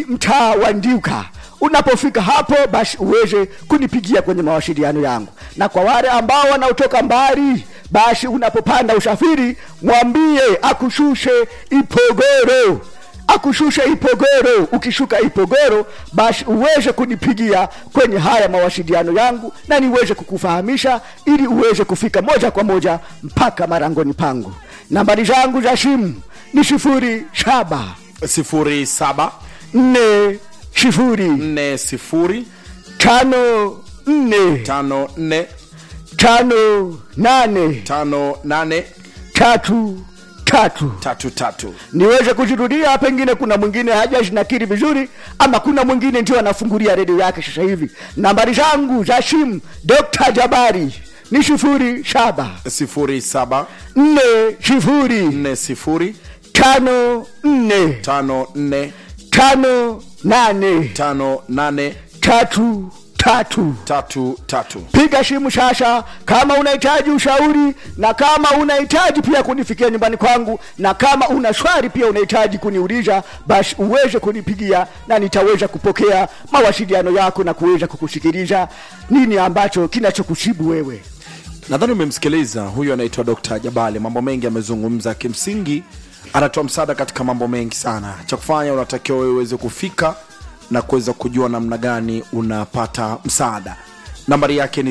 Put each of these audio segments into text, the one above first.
mtaa wa Ndiuka. Unapofika hapo, basi uweze kunipigia kwenye mawasiliano yangu, na kwa wale ambao wanaotoka mbali, basi unapopanda usafiri, mwambie akushushe Ipogoro akushushe Ipogoro. Ukishuka Ipogoro, basi uweze kunipigia kwenye haya mawasiliano yangu na niweze kukufahamisha ili uweze kufika moja kwa moja mpaka marangoni pangu. Nambari zangu za simu ni sifuri saba sifuri saba nne sifuri nne sifuri tano nne tano nne tano nane tano nane tatu tatu tatu tatu niweze kuzirudia, pengine kuna mwingine hajazinakiri vizuri, ama kuna mwingine ndio anafungulia redio yake sasa hivi. Nambari zangu za simu Dr. Jabari ni sifuri saba sifuri saba nne sifuri nne sifuri tano nne tano nne tano nane tano nane tatu tatu. tatu tatu Piga simu sasa kama unahitaji ushauri, na kama unahitaji pia kunifikia nyumbani kwangu, na kama una swali pia unahitaji kuniuliza, basi uweze kunipigia na nitaweza kupokea mawasiliano yako na kuweza kukusikiliza nini ambacho kinachokusibu wewe. nadhani umemsikiliza huyu anaitwa dr jabali mambo mengi amezungumza kimsingi anatoa msaada katika mambo mengi sana cha kufanya unatakiwa wewe uweze kufika na kuweza kujua namna gani unapata msaada nambari yake ni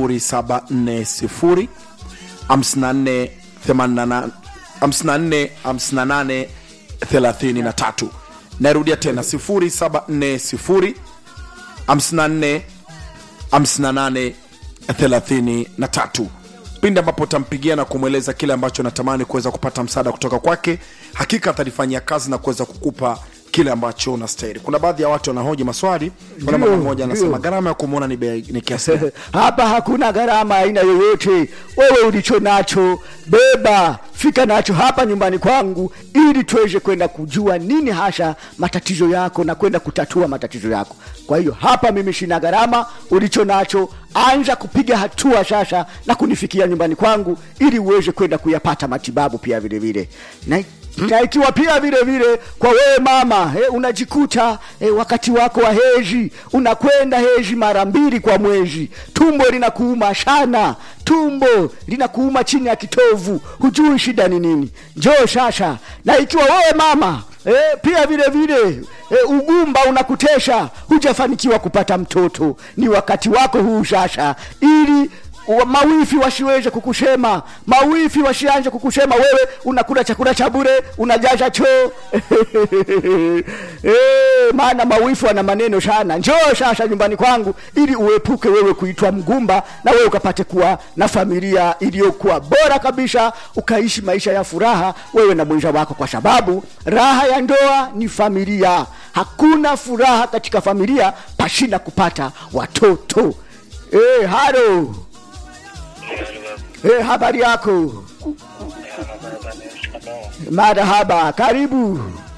740 54 88 54 58 33 narudia tena 0740 54 58 33 pindi ambapo utampigia na kumweleza kile ambacho natamani kuweza kupata msaada kutoka kwake hakika atalifanyia kazi na kuweza kukupa kile ambacho unastahili kuna baadhi ya watu wanahoji maswali kuna mama Ndio, mmoja anasema ndio. gharama ya kumwona ni bei ni kiasi gani?" hapa hakuna gharama aina yoyote. Wewe ulicho nacho beba, fika nacho hapa nyumbani kwangu, ili tuweze kwenda kujua nini hasa matatizo yako na kwenda kutatua matatizo yako. Kwa hiyo hapa mimi sina gharama, ulicho nacho anza kupiga hatua sasa na kunifikia nyumbani kwangu, ili uweze kwenda kuyapata matibabu pia vile vile na na ikiwa pia vile vile kwa wewe mama eh, unajikuta eh, wakati wako wa heji unakwenda heji mara mbili kwa mwezi, tumbo linakuuma sana, tumbo linakuuma chini ya kitovu, hujui shida ni nini, njoo sasa. Na ikiwa wewe mama eh, pia vile vile eh, ugumba unakutesha, hujafanikiwa kupata mtoto, ni wakati wako huu sasa, ili wa- mawifi wasiweze kukusema, mawifi wasianze kukusema wewe unakula chakula cha bure, unajaza choo eh, maana mawifi wana maneno sana. Njoo sasa nyumbani kwangu ili uepuke wewe kuitwa mgumba, na wewe ukapate kuwa na familia iliyokuwa bora kabisa, ukaishi maisha ya furaha wewe na mwenza wako, kwa sababu raha ya ndoa ni familia. Hakuna furaha katika familia pashina kupata watoto. Eh, halo. Eh, habari yako? Marhaba, karibu.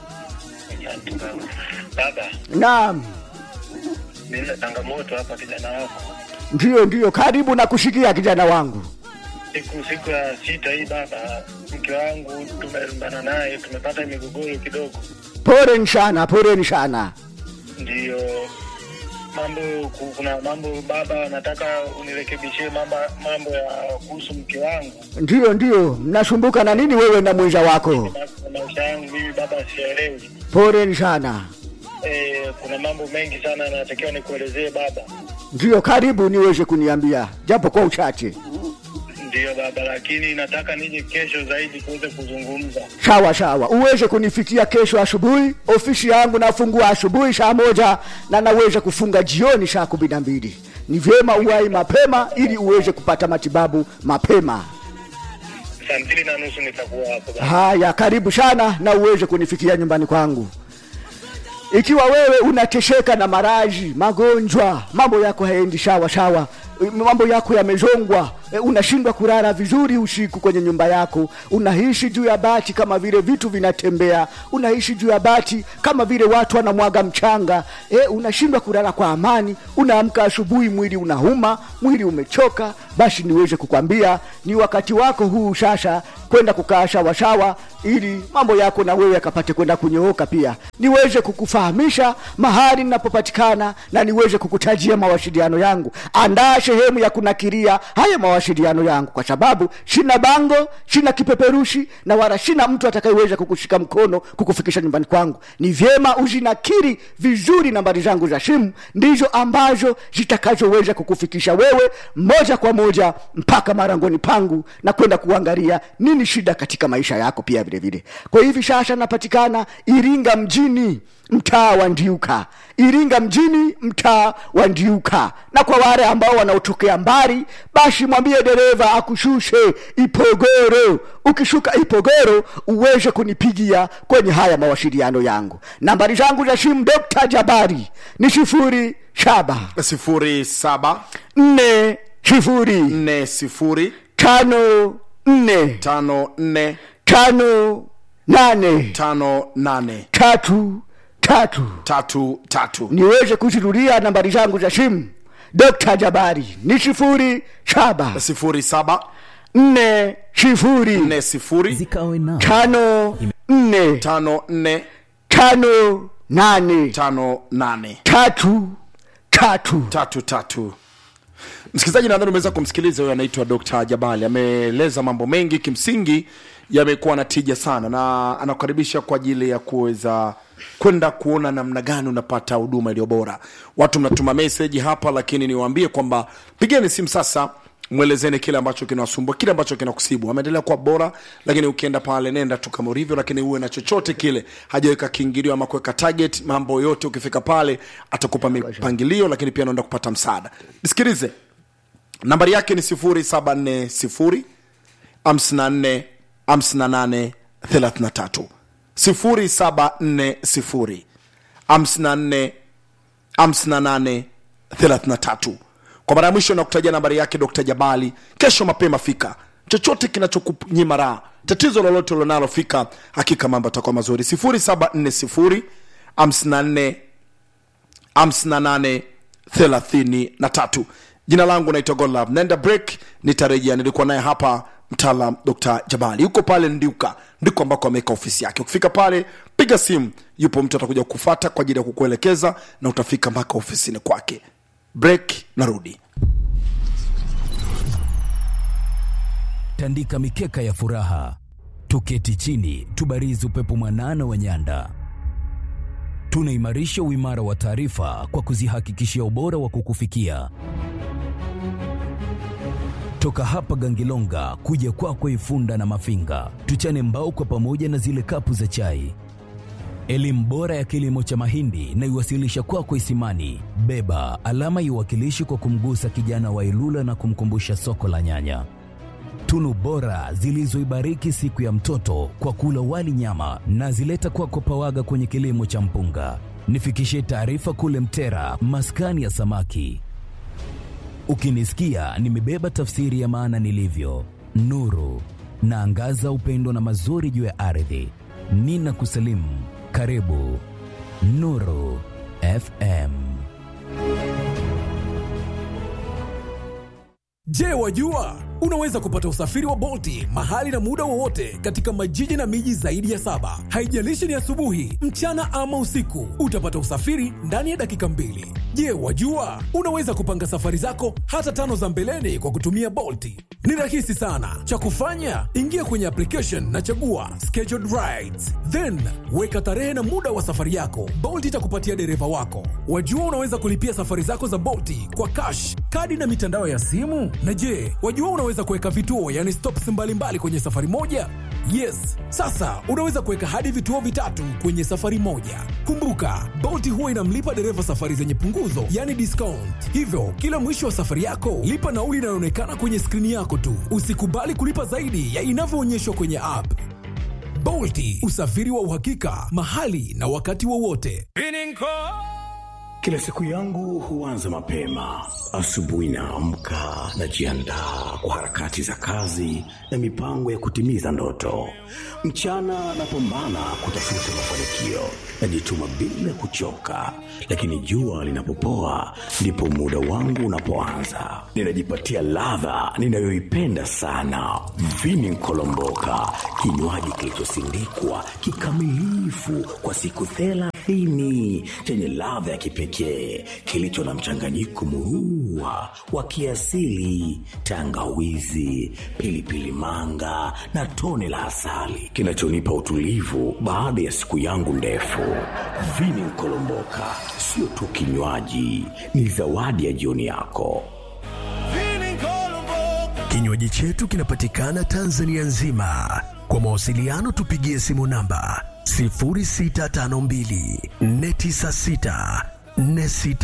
Baba, Naam, nina changamoto hapa kijana wako. ndio ndio, karibu na kushikia kijana wangu. Siku siku ya sita hii baba, mke wangu tumelumbana naye, tumepata migogoro kidogo, Pole sana, pole sana. ndiyo mambo ku- kuna mambo baba, nataka unirekebishie mambo mambo ya kuhusu mke wangu Ndio ndio, mnasumbuka na nini wewe na mwenza wako? Na maisha yangu mimi baba, sielewi. Pole sana. E, kuna mambo mengi sana natakiwa nikuelezee baba. Ndio, karibu niweze kuniambia japo kwa uchache. Ndiyo baba, lakini nataka nije kesho zaidi tuweze kuzungumza. Sawa sawa, uweze kunifikia kesho asubuhi. Ofisi yangu nafungua asubuhi saa moja na naweza kufunga jioni saa kumi na mbili. Ni vyema uwai mapema ili uweze kupata matibabu mapema. Saa mbili na nusu nitakuwa hapo baba. Haya, karibu sana na uweze kunifikia nyumbani kwangu. Ikiwa wewe unateseka na maradhi, magonjwa, mambo yako haendi sawa sawa, mambo yako yamezongwa, e, unashindwa kulala vizuri usiku kwenye nyumba yako unaishi juu ya bati kama vile vitu vinatembea unaishi juu ya bati kama vile watu wanamwaga mchanga e, unashindwa kulala kwa amani unaamka asubuhi mwili unauma mwili umechoka basi niweze kukwambia ni wakati wako huu sasa kwenda kukaa shawashawa ili mambo yako na wewe yakapate kwenda kunyooka pia niweze kukufahamisha mahali ninapopatikana na niweze kukutajia mawasiliano yangu andaa sehemu ya kunakiria haya mawasiliano yangu kwa sababu sina bango sina kipeperushi na wala sina mtu atakayeweza kukushika mkono kukufikisha nyumbani kwangu ni vyema uzinakiri vizuri nambari zangu za simu ndizo ambazo zitakazoweza kukufikisha wewe moja kwa moja mpaka marangoni pangu na kwenda kuangalia nini shida katika maisha yako pia vile vile kwa hivi sasa napatikana iringa mjini mtaa wa ndiuka iringa mjini mtaa wa ndiuka na kwa wale ambao wanaotokea mbali basi mwambie dereva akushushe ipogoro ukishuka ipogoro uweze kunipigia kwenye haya mawasiliano yangu nambari zangu za simu dokta jabari ni sifuri saba sifuri saba nne sifuri nne sifuri tano nne tano nne tano nane tano nane tatu tatu tatu tatu niweze kuzirudia nambari zangu za simu dokta jabari ni sifuri saba sifuri saba nne sifuri nne sifuri zikawe nao tano nne tano nne tano nane tano nane tatu tatu tatu tatu msikilizaji nadhani umeweza kumsikiliza huyo anaitwa dr jabali ameeleza mambo mengi kimsingi yamekuwa na tija sana na anakukaribisha kwa ajili ya kuweza kwenda kuona namna gani unapata huduma iliyo bora watu mnatuma meseji hapa lakini niwaambie kwamba pigeni simu sasa mwelezeni kile ambacho kinawasumbua kile ambacho kinakusibu ameendelea kuwa bora lakini ukienda pale nenda tu kama ulivyo lakini uwe na chochote kile hajaweka kiingilio ama kuweka target mambo yote ukifika pale atakupa mipangilio lakini pia anaenda kupata msaada nisikilize nambari yake ni 0740 54 58 33 0740 54 58 33 kwa mara ya mwisho nakutajia nambari yake dr jabali kesho mapema fika chochote kinachokunyima raha tatizo lolote ulionalo fika hakika mambo atakuwa mazuri 0740 54 58 33 jina langu naitwa godlove naenda break nitarejea nilikuwa naye hapa mtaalam dr jabali yuko pale ndiuka ndiko ambako ameweka ofisi yake ukifika pale piga simu yupo mtu atakuja kufata kwa ajili ya kukuelekeza na utafika mpaka ofisini kwake break narudi tandika mikeka ya furaha, tuketi chini, tubarizi upepo mwanana wa nyanda. Tunaimarisha uimara wa taarifa kwa kuzihakikishia ubora wa kukufikia. Toka hapa Gangilonga kuja kwako Ifunda na Mafinga, tuchane mbao kwa pamoja na zile kapu za chai. Elimu bora ya kilimo cha mahindi na iwasilisha kwako Isimani. Beba alama iwakilishi kwa kumgusa kijana wa Ilula na kumkumbusha soko la nyanya tunu bora zilizoibariki siku ya mtoto kwa kula wali nyama na zileta kwako pawaga kwenye kilimo cha mpunga. Nifikishie taarifa kule Mtera, maskani ya samaki. Ukinisikia nimebeba tafsiri ya maana nilivyo, nuru naangaza upendo na mazuri juu ya ardhi. Nina kusalimu, karibu Nuru FM. Je, wajua unaweza kupata usafiri wa Bolti mahali na muda wowote katika majiji na miji zaidi ya saba. Haijalishi ni asubuhi, mchana ama usiku, utapata usafiri ndani ya dakika mbili. Je, wajua unaweza kupanga safari zako hata tano za mbeleni kwa kutumia Bolti? Ni rahisi sana. Cha kufanya, ingia kwenye application na chagua scheduled rides, then weka tarehe na muda wa safari yako. Bolt itakupatia dereva wako. Wajua unaweza kulipia safari zako za Bolti kwa cash, kadi na mitandao ya simu. Na je, wajua unaweza kuweka vituo, yani stops mbalimbali kwenye safari moja? Yes, sasa unaweza kuweka hadi vituo vitatu kwenye safari moja. Kumbuka, Bolt huwa inamlipa dereva safari zenye punguzo, yani discount. Hivyo kila mwisho wa safari yako lipa nauli inayoonekana kwenye skrini yako tu. Usikubali kulipa zaidi ya inavyoonyeshwa kwenye app. Bolti, usafiri wa uhakika mahali na wakati wowote. Kila siku yangu huanza mapema. Asubuhi naamka, najiandaa kwa harakati za kazi na mipango ya kutimiza ndoto. Mchana napambana kutafuta mafanikio, najituma bila kuchoka, lakini jua linapopoa ndipo muda wangu unapoanza. Ninajipatia ladha ninayoipenda sana, vini nkolomboka, kinywaji kilichosindikwa kikamilifu kwa siku thelathini chenye ladha ya kipekee kilicho na mchanganyiko murua wa kiasili, tangawizi, pilipili manga na tone la asali kinachonipa utulivu baada ya siku yangu ndefu. Vini Nkolomboka sio tu kinywaji, ni zawadi ya jioni yako. Kinywaji chetu kinapatikana Tanzania nzima. Kwa mawasiliano tupigie simu namba 0652 496 46